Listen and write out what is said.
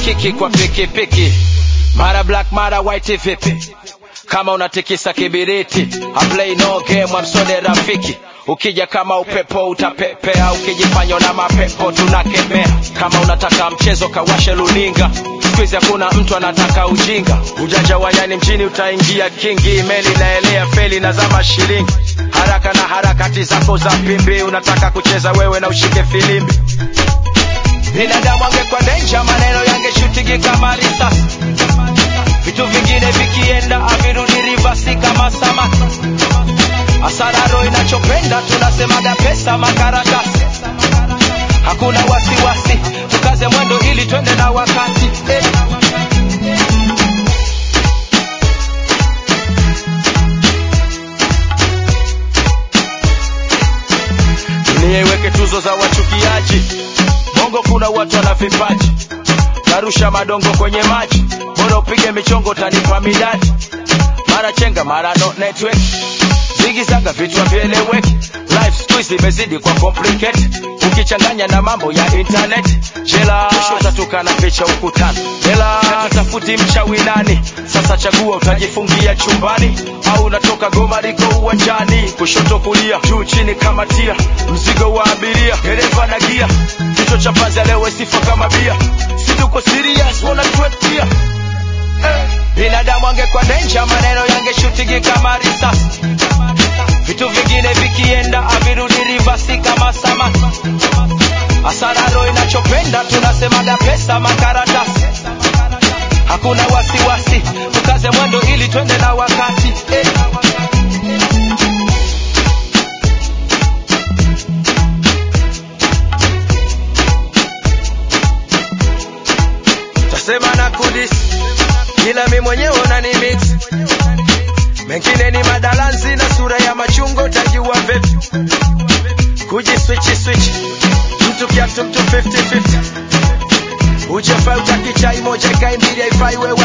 kiki kwa pikipiki mara black mara white vipi kama unatikisa kibiriti I play no game amsode rafiki ukija kama upepo utapepea ukijifanya na mapepo tunakemea kama unataka mchezo kawashe luninga skuizi hakuna mtu anataka ujinga ujanja wa nyani mjini utaingia kingi meli naelea feli na zama shilingi haraka na harakati zako za pimbi unataka kucheza wewe na ushike filimbi binadamu angekuwa denja maneno yangeshutigi kama risasi vitu vingine vikienda avirudi rivasi kama samaki asararo inachopenda tunasemaga pesa makaratasi hakuna wasiwasi tukaze mwendo ili twende na wakati eh. dunia iweke tuzo za wachukiaji bongo kuna watu wana vipaji narusha madongo kwenye maji bora upige michongo tanipa midadi mara chenga mara no network zigizaga vitu vieleweki life squeeze imezidi kwa complicate ukichanganya na mambo ya internet jela kesho utatoka na picha ukutani jela tafuti mchawi nani sasa chagua utajifungia chumbani au unatoka goma liko uwanjani kushoto kulia juu chini kama tia mzigo wa abiria dereva na gia kichwa cha panzi leo sifa kama bia situko serious wanatuetia eh. binadamu angekuwa denja maneno yangeshutigi kama risasi vitu vingine vikienda avirudi rivasi kama samaki asararo inachopenda tunasemaga pesa makaratasi hakuna wasiwasi tukaze mwendo ili twende na wakati eh. tasema na kudis ila mi mwenyewe unani mix mengine ni madalanzi na sura ya machungo tajua vipi kuji switchi switch mtu kiatu mtu 50-50 ujafai utakichai moja kai mbili haifai wewe